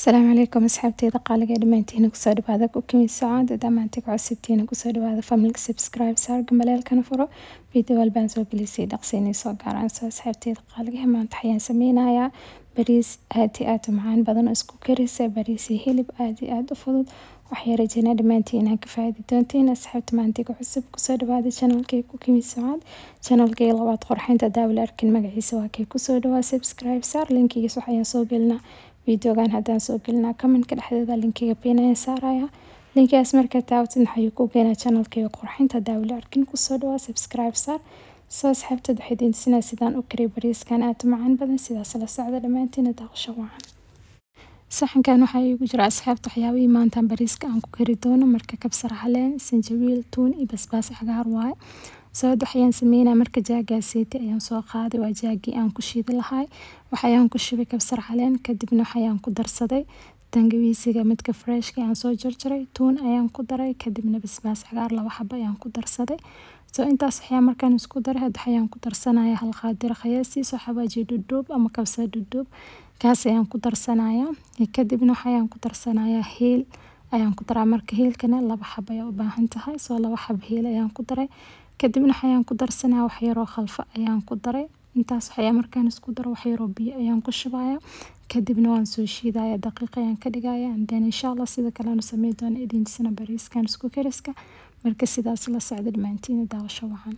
asalaamu calaykum asxaabteyda qaaliga dhammaantiina kusoo dhawaada kukimi sacaada dhammaantii ku cusubtiina kusoo dhawaada familka subscribe saarga maleelkana furo video walbaan soo gelisay dhaqsiinay soo gaaraan soo asxaabteyda qaaliga maanta waxayaan sameynayaa bariis aad iyo aad u macaan badan oo isku karisa bariis iyo hilib aad iyo aad u fudud waxay rajeynaa dhammaantiin inaan ka faaidi doontiin asxaabta maantiga cusub kusoo dhawaada channelkay kukimi sacaad channelkay labaad qorxinta daawla arkin magaciisa waa kay kusoo dhawaa subscribe saar linkigiis waxayaan soo gelinaa videogan haddaan soo gelinaa commentka dhexdeeda linkiga beenayaan saaraya linkigaas markaa taawatid waxay ku keenaa channelkayga qurxinta daawla arkin kusoo dhawaa subscribe saar soo asxaabteed waxay diintisinaa sidaan u kariy bariiskan aad u macaan badan sidaas la socda dhammaantiina daaqasho wacan saxankan waxaa iigu jira asxaabta waxyaabihii maantaan bariiska aan ku kari doono marka kabsar caleen sanjabiil tuun iyo basbaas cagaar waaye sababta waxayaan sameynaa marka jaagaaseeti ayaan soo qaaday waa jaagii aan ku shiidi lahay waxayaan ku shubay kabsar caleen kadibna waxayaan ku darsaday tangawiisiga midka freshka aan soo jarjaray tuun ayaan ku daray kadibna basbaas cagaar laba xabo ayaan ku darsaday soo intaas waxyaa markaan isku daray hadda waxayaan ku darsanaya hal qaadiro khayaasiiso xawaaji dhudhuub ama kabsar dhudhuub kaas ayaan ku darsanaya kadibna waxayaan ku darsanaya hiil ayaan ku daraa marka hiilkana laba xab ayaa u baahan tahay soo laba xab hiil ayaan ku daray kadibna waxayaan ku darsanaya wax yaroo khalfo ayaan ku daray intaas waxyaa markaan isku daro wax yaroo biyo ayaan ku shubaya kadibna waan soo shiidaya daqiiq ayaan ka dhigaya then insha allah sida kale aanu samey doona idintisana bariiskan isku kariska marka sidaas la socda dhammaantiina daawasho wacan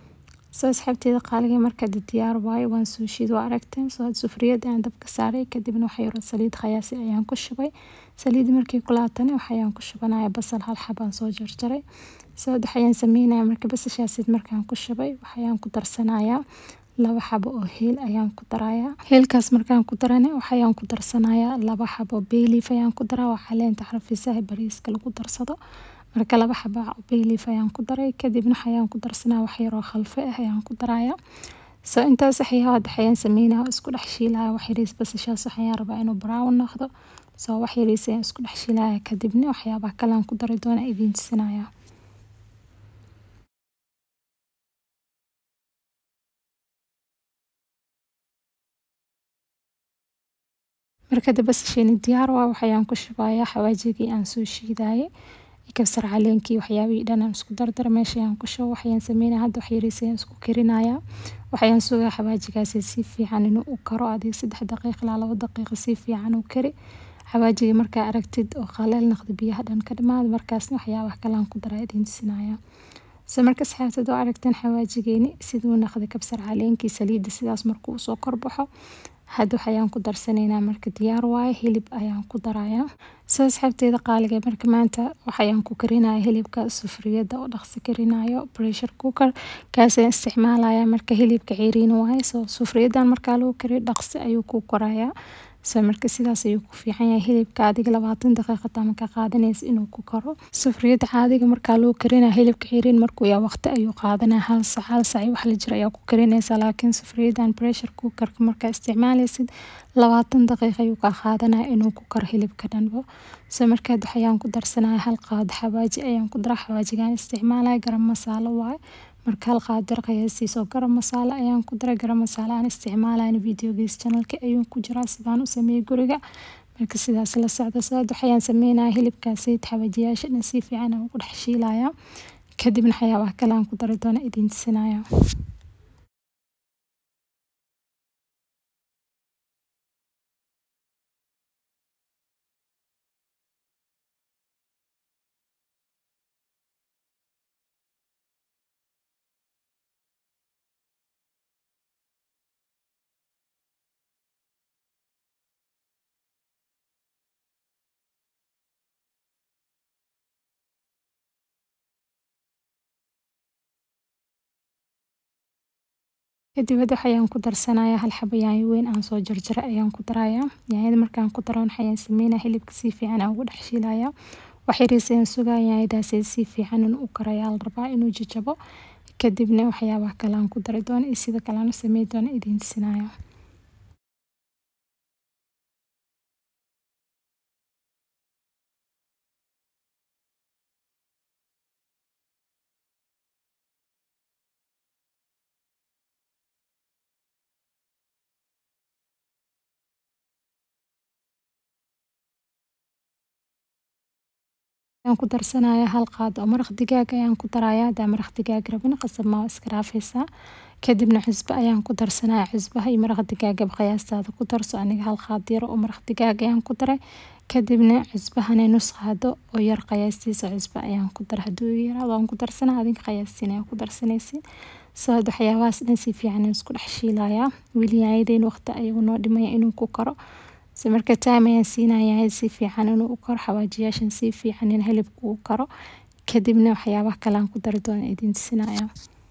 soo asxaabteeda qaaliga marka diyaar waayo waan soo shiid waa aragteen soo sufriyada aan dabka saaray kadibna wax yaroo saliid khayaasi ayaan ku shubay saliid markii kulaatana waxayaan ku shubanaya basal hal xabaan soo jarjaray soo waxayaan sameynaya marka basashaasid markaan ku shubay waxayaan ku darsanayaa laba xabo oo heel ayaan ku darayaa heelkaas markaan ku darana waxayaan ku darsanayaa laba xabo beeliif ayaan ku daraa waa caleenta xarfisaha bariiska lagu darsado marka laba xaba beeliif ayaan ku daray kadibna waxayaan ku darsanaa wax yaroo khalfe ah ayaan ku darayaa soo intaas waxyaa waxayaan sameynaya isku dhex shiilaya wax yariis basashaas waxayaan rabaa inuu brown noqdo soo wax yariis ayaan isku dhex shiilaya kadibna waxyaabaha kalean ku dari doona idiin tusinaya markada basasheeni diyaar waa waxayaan ku shubayaa xawaajigii aan soo shiidayay kabsar caleenkii waxyaabihii dhan aan isku dardara meesha ayaan ku shubo waxayaan sameynaya hadda wax yariis ayaan isku karinayaa waxayaan sugaa xawaajigaasi si fiican inuu u karo adiga saddex daqiiq ilaa laba daqiiqo si fiican u kari xawaajiga markaa aragtid oo qaleel noqda biyaha dhan ka dhamaada markaasna waxyaabaha kalean ku daraa idiin tusinaya se marka asxaabtad oo aragteen xawaajigeeni siduu noqday kabsar caleenkii saliidda sidaas markuu usoo korbaxo hadda waxayaan ku darsanaynaa marka diyaar waaye hilib ayaan ku darayaa soo asxaabteeda qaaliga marka maanta waxayaan ku karinaya hilibka sufriyada oo dhaqsi karinayo pressure cooker kaasaan isticmaalaya marka hilibka ciriin waaye soo sufriyadan markaa lagu kariyo dhaqsi ayuu ku korayaa so marka sidaas ayuu ku fiican yahay hilibka adiga labaatan daqiiqata markaa qaadanaysa inuu ku karo sufriyada caadiga markaa loo karinaya hilibka ciriin markuu yaa waqti ayuu qaadanaya hal sac hal sac wax la jira ayaa ku karinaysa laakiin sufriyadan pressure cookerka markaa isticmaalaysid labaatan daqiiq ayuu kaa qaadanaya inuu ku karo hilibka dhanbo so markaad waxayaan ku darsanaya hal qaado xawaaji ayaan ku daraa xawaajigaan isticmaalaya garam masaalo waaye marka hal qaadir qiyaasiisoo garam masaale ayaan ku daray garam masaale aan isticmaalayn videogiis channelka ayuu ku jiraa sidaan u sameeyey guriga marka sidaas la socda sababta waxayaan sameynaya hilibkaasi xawaajiyaasha dhan si fiican aan ugu dhex shiilaya kadibna waxyaabaha kale aan ku dari doona idiin tusinaya kadib hadda waxayaan ku darsanaya hal xabo yaanyo weyn aan soo jarjaray ayaan ku daraya yaanyada markaan ku daro waxayaan sameynaya hilibka si fiican aan ugu dhex shiilaya wax yariis ayaan sugaya yaanyadaasi si fiican inuu u karaya la rabaa inuu jajabo kadibna waxyaabaha kale aan ku dari doono iyo sida kale aan u samey doono idiin tusinaya ayaan ku darsanaya hal qaad oo maraq digaag ayaan ku daraya hadaa maraq digaag rabin qasab maa iska dhaafaysaa kadibna cusbo ayaan ku darsanaya cusbaha iyo maraq digaagaba qiyaastaada ku darso aniga hal qaad yar oo maraq digaag ayaan ku daray kadibna cusbahana nus qaado oo yar qiyaastiisa cusbo ayaan ku daray hadduu yaraado waan ku darsanaa adinka qiyaastiin ayaa ku darsanaysiin soo had waxyaabahaas dhan si fiican isku dhex shiilayaa weli yaayadeen waqti ayagu noo dhimaya inuu ku karo si marka time ayaan siinayaa si fiican inuu u karo xawaajiyaashan si fiican in hilibku u karo kadibna waxyaabaha kale aan ku dari doona idin tusinaya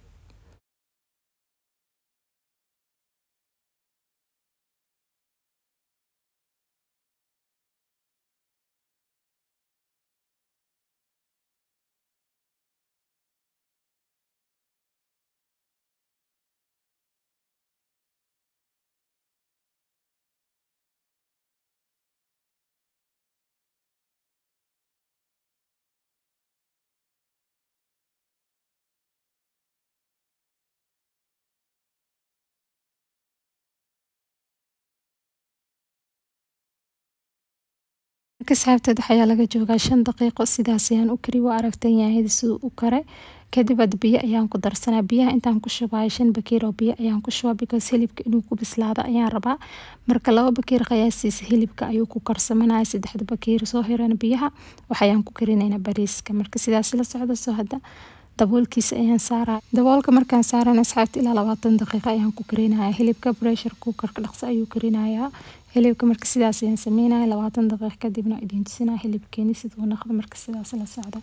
marka saxaabteed waxayaa laga joogaa shan daqiiqo sidaas ayaan u kari waa aragtan yahay siduu u karay kadib ad biyo ayaan ku darsanaa biyaha intaan ku shubayo shan bakiir oo biyo ayaan ku shubaa because hilibka inuu ku bislaado ayaan rabaa marka laba bakiir qiyaastiisa hilibka ayuu ku karsamanaya saddexda bakiir soo hirana biyaha waxayaan ku karinaynaa bariiska marka sidaas la socda soo hadda daboolkiisa ayaan saaraya daboolka markaan saarana asxaabta ilaa labaatan daqiiqo ayaan ku karinaya hilibka pressure cookerka dhaqso ayuu karinayaa hilibka marka sidaas ayaan sameynaya labaatan daqiiq kadibna idin tusinaya hilibkeeni siduu naqdo marka sidaas la socda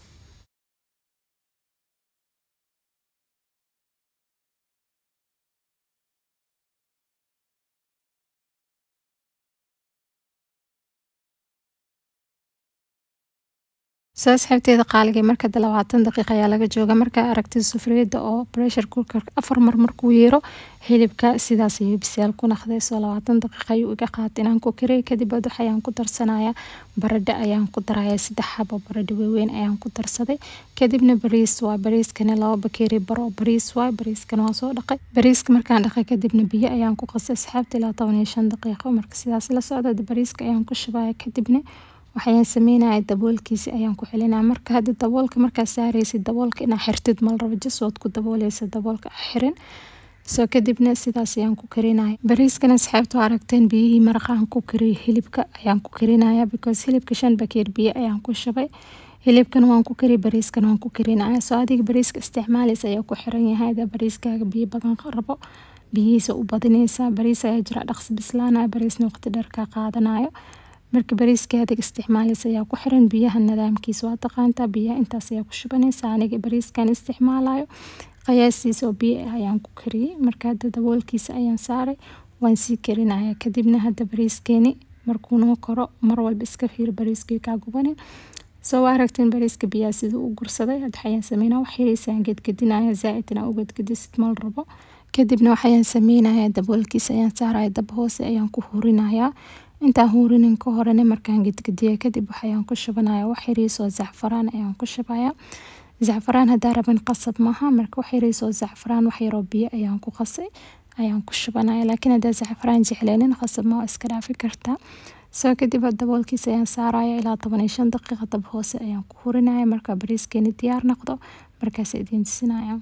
soo asxaabteeda qaaliga marka de labaatan daqiiq ayaa laga jooga markaa aragtid sufriyada oo pressure cookerka afar mar markuu yeero hilibka sidaas ayuu bisaal ku naqday soo labaatan daqiiq ayuu iga qaatay inaan ku kariyay kadib ad waxayaan ku darsanaya baradho ayaan ku daraya saddex xabo baradho waaweyn ayaan ku darsaday kadibna bariis waa bariiskana laba bakeeri bar oo bariis waay bariiskana waan soo dhaqay bariiska markaan dhaqay kadibna biyo ayaan ku qasay asxaabta ilaa toban iyo shan daqiiqo marka sidaas la socda bariiska ayaan ku shubaya kadibna waxayaan sameynaya daboolkiisi ayaan ku celinaya marka hadda daboolka markaa saaraysid daboolka inaa xirtid mal rabo jasood ku dabooleysa daboolka xirin soo kadibna sidaas ayaan ku karinaya bariiskana asxaabta aragteen biyihii maraqaan ku kariyay hilibka ayaan ku karinaya because hilibka shan bakeer biyo ayaan ku shubay hilibkan waan ku kari bariiskan waan ku karinaya soo adiga bariiska isticmaaleysa ayaa ku xiran yahay hadaa bariiskaaga biyo badan rabo biyihiisa u badineysa bariis ayaa jira dhaqsi bislaanaya bariisna waqti dheer kaa qaadanayo marka bariiska adag isticmaaleysa ayaa ku xiran biyaha nidaamkiisa waa taqaantaa biyaha intaas ayaa ku shubanaysa aniga bariiskan isticmaalayo qiyaastiisa oo biyo ah ayaan ku kariyey marka hadda daboolkiisa ayaan saaray waan sii karinaya kadibna hadda bariiskeeni markuu noo koro mar walba iska fiir bariiskii kaa gubanin soo waa aragteen bariiska biyaha siduu u gursaday hadda waxayaan sameynaa wax yaraysaan gedgedinaya zaaid inaa u gedgedisid mal rabo kadibna waxayaan sameynaya daboolkiisa ayaan saaraya dab hoose ayaan ku hurinayaa intaan huurinin ka horena markaan gedgediya kadib waxayaan ku shubanaya wax yariisoo zacfaraan ayaan ku shubaya zacfaraan hadaa raban qasab maaha marka wax yariisoo zacfaraan wax yaroo biyo ayaan ku qasay ayaan ku shubanaya laakiin hadaa zacfaraan jecleenin qasab ma waa iska dhaafi kartaa soo kadib daboolkiisa ayaan saaraya ilaa toban iyo shan daqiiqa dab hoose ayaan ku hurinaya marka bariiskeeni diyaar noqdo markaas idiin tusinaya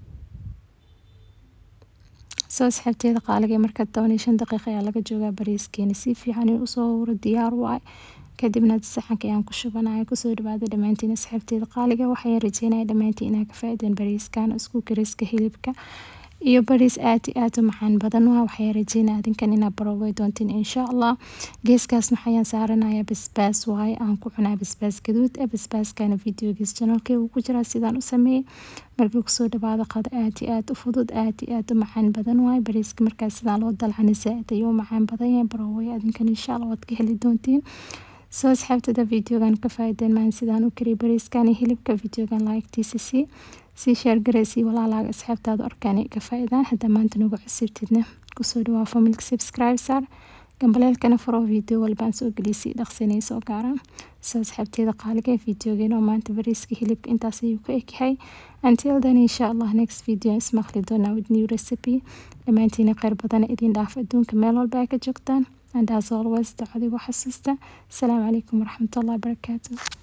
soo asxaabteeda qaaliga marka toban iyo shan daqiiqa ayaa laga joogaa bariiskeeni si fiican in usoo huro diyaar waay kadibna saxanka ayaan ku shubanaya kusoo dhawaada dhammaantiin asxaabteeda qaaliga waxayaan rajeynaya dhammaantiin inaa ka faaideen bariiskan isku kariska hilibka iyo bariis aad iyo aad u macaan badan waa waxayaan rajeynaya adinkan inaa baroobay doontiin insha allah geeskaasna waxayaan saaranaya basbaas waaye aan ku cunaa basbaas gaduud ah basbaaskana videogiis janalkey uu ku jiraa sidaan u sameeyey markii kusoo dhawaada qado aad iyo aad u fudud aad iyo aad u macaan badan waaye bariiska markaas sidaan loo dalcana zaaid ayuu u macaan badan yahay baroobay adinkan insha allah waad ka heli doontiin soo asxaabtada videogan ka faaideen maan sidaan u kariy bariiskan iyo hilibka videogan laagtiisa sii sii sheergareysii walaalaaga asxaabtaada arkaan ka faa-idaan haddaa maanta nagu cusubtidna kusoo dhawaa familka subscribe saar gambaleelkana furo video walbaan soo geliyay dhaqsanay soo gaaraan soo asxaabteeda qaaliga videogeena oo maanta bariiska hilibka intaas ayuu ka egyahay until then insha allah next video ismaqli doonaa with new recipe dhammaantiina kheyr badana idin dhaaf adduunka meel walba ay ka joogtaan and as always dacadigu xasuusta asalaamu calaykum waraxmatullahi wabarakaatu